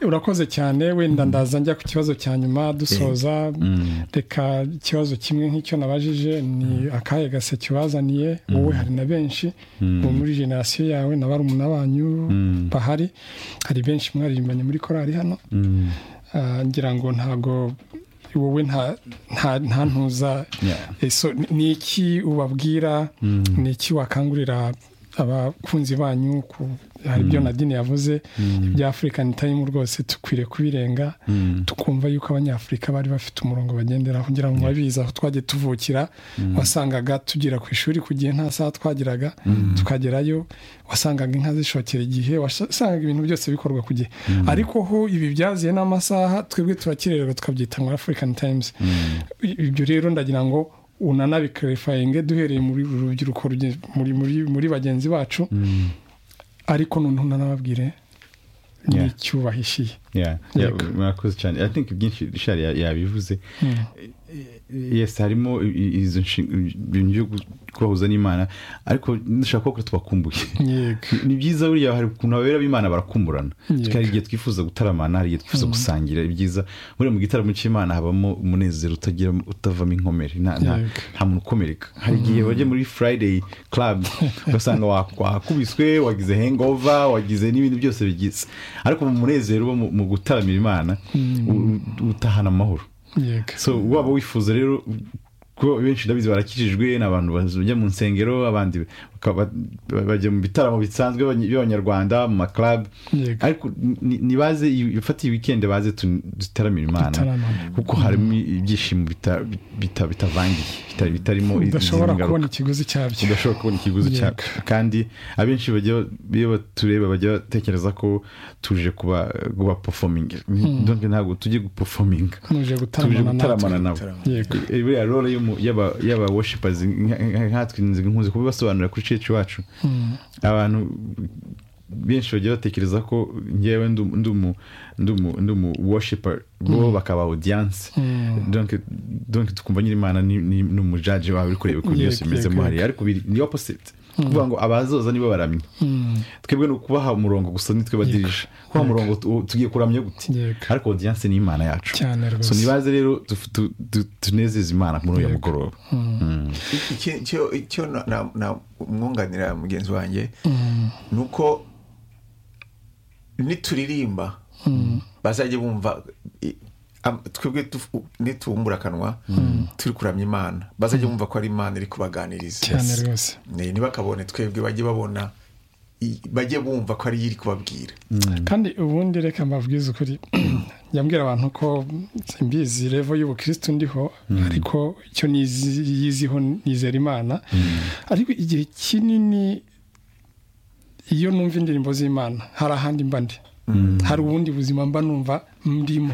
urakoze cyane wenda ndaza njya ku kibazo cya nyuma dusoza reka ikibazo kimwe nk'icyo nabajije ni akahe gaseke ubazaniye wowe hari na benshi ubu muri generasiyo yawe na barumuna banyu bahari hari benshi mwaririmbanye muri korari hano ngira ngo ntabwo wowe nta ntuza ni iki ubabwira ni iki wakangurira abakunzi banyu hari ibyo nadine yavuze iby'afurikani tayimu rwose dukwiriye kubirenga tukumva yuko abanyafurika bari bafite umurongo bagenderaho kugira ngo babizi aho twajya tuvukira wasangaga tugera ku ishuri ku gihe nta saha twageraga tukagerayo wasangaga inka zishokera igihe wasangaga ibintu byose bikorwa ku gihe ariko ho ibi byaziye n'amasaha twebwe turakirererwa tukabyita ngo afurikani tayimuzi ibyo rero ndagira ngo unanabikarifayininge duhereye muri rubyiruko muri bagenzi bacu ariko noneho unanababwire n'icyubahishiye murakoze cyane atinki byinshi rishari yabivuze yesi harimo izo bintu byo kubahuza n'imana ariko dushaka ko tubakumbuye ni byiza buriya hari ukuntu babera b'imana barakumburana hari igihe twifuza gutaramana hari igihe twifuza gusangira ibyiza buriya mu gitaramo cy'imana habamo umunezero utavamo inkomere nta muntu ukomereka hari igihe bajya muri friday club ugasanga wakubiswe wagize hengova wagize n'ibindi byose bigize ariko mu munezero wo mu gutaramira imana utahana amahoro so waba wifuza rero kuko benshi ndabizi barakijijwe ni abantu bajya mu nsengero abandi bajya mu bitaramo bisanzwe by'abanyarwanda mu maklabu ariko ntibaze ifatiye wikendi baze dutaramira imana kuko harimo ibyishimo bitavangiye bitarimo udashobora kubona ikiguzi cyabyo udashobora kubona ikiguzi cyabyo kandi abenshi iyo batureba bajya batekereza ko tuje kuba pofomingi ntabwo tujye gupofominga tuje gutaramana nabo buriya role y'aba worshipazi nkatwe nkunze kubibasobanurira kuri cece iwacu abantu benshi bagiye batekereza ko ngewe ndi umu worshipa bo bakaba audiyanse donke tukumva nyiri imana ni umujaje wawe uri kureba ukuntu byose bimeze mo hariya ariko ni opposite kuvuga ngo abazoza nibo baramye twebwe ni ukubaha umurongo gusa nitwe badirije kubaha umurongo tugiye kuramya gute ariko audiyanse ni imana yacu so nibaze rero tunezeze imana muri uyu mugoroba icyo mwunganira mugenzi wanjye ni uko nituririmba bazajya bumva twebwe nitubumbura akanwa turi kuramya imana bazajya bumva ko ari imana iri kubaganiriza ntibakabone twebwe bajye babona bajye bumva ko ariyo iri kubabwira kandi ubundi reka mbabwize ukuri yambwira abantu ko mbizi revo y'ubukirisitu ndiho ariko icyo yiziho nizera imana ariko igihe kinini iyo numva indirimbo z'imana hari ahandi mba ndi hari ubundi buzima mba numva ndimo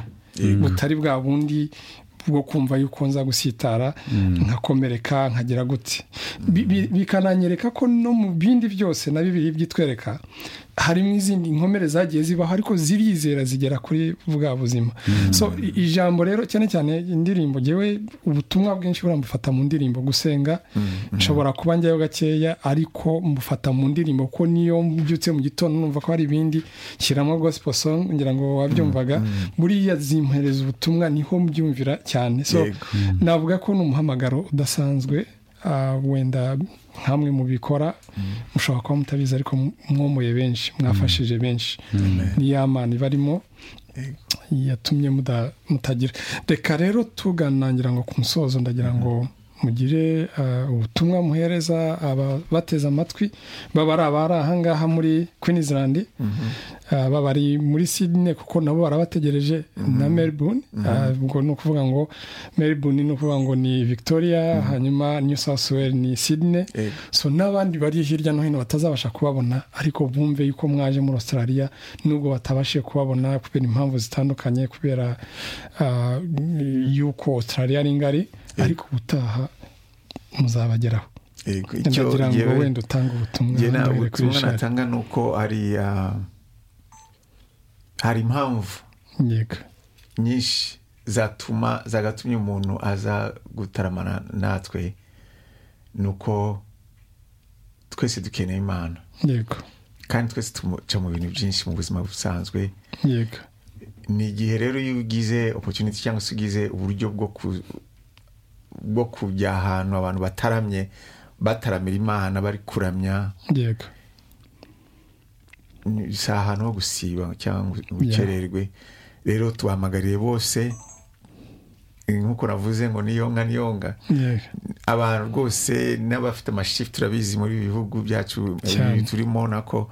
butari bwa bundi bwo kumva yuko nza gusitara nkakomereka nkagira gute bikananyereka ko no mu bindi byose na bibiri byitwereka harimo izindi nkomere zagiye zibaho ariko zirizera zigera kuri bwa buzima so ijambo rero cyane cyane indirimbo ngewe ubutumwa bwinshi buriya mbufata mu ndirimbo gusenga nshobora kuba njyayo gakeya ariko mbufata mu ndirimbo ko niyo mbyutse mu gitondo numva ko hari ibindi shyiramo gospel song ngira ngo wabyumvaga buriya zimpereza ubutumwa niho mbyumvira cyane so navuga ko ni umuhamagaro udasanzwe wenda nkamwe mu bikora mushobora kuba mutabizi ariko mwomoye benshi mwafashije benshi ni ya mana ibarimo yatumye mutagira reka rero tuganangira ngo ku musozo ndagira ngo mugire ubutumwa muhereza abateze amatwi baba ari abari ahangaha muri queensland baba ari muri sydney kuko nabo barabategereje na melbourne ubwo ni ukuvuga ngo melbourne ni ukuvuga ngo ni victoria hanyuma new south wales ni sydney so n'abandi bari hirya no hino batazabasha kubabona ariko bumve yuko mwaje muri australia nubwo batabashije kubabona kubera impamvu zitandukanye kubera yuko australia ari ngari ariko ubutaha muzabageraho nagira ngo wenda utange ubutumwa ubutumwa natanga ni uko hari impamvu nyinshi zatuma zagatumye umuntu aza gutaramana natwe ni uko twese dukeneye imana kandi twese tumuca mu bintu byinshi mu buzima busanzwe yego ni igihe rero iyo ugize opotuniti cyangwa se ugize uburyo bwo ku- bwo kujya ahantu abantu bataramye bataramira imana bari kuramya yego ni- si ahantu ho gusiba cyangwa ngo ukererwe rero tubahamagariye bose eh, nk'uko navuze ngo niyonga niyonga yego abantu rwose n'abafite amashifu turabizi muri ibi bihugu byacu Cyane. ibi turimo nako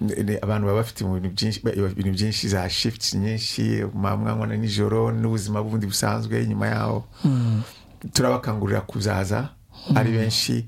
ne- ne- abantu baba bafite mu bintu byinshi ba- ibintu byinshi za shifuti nyinshi mamwanywa na nijoro n'ubuzima bundi busanzwe nyuma yaho turabakangurira kuzaza ari benshi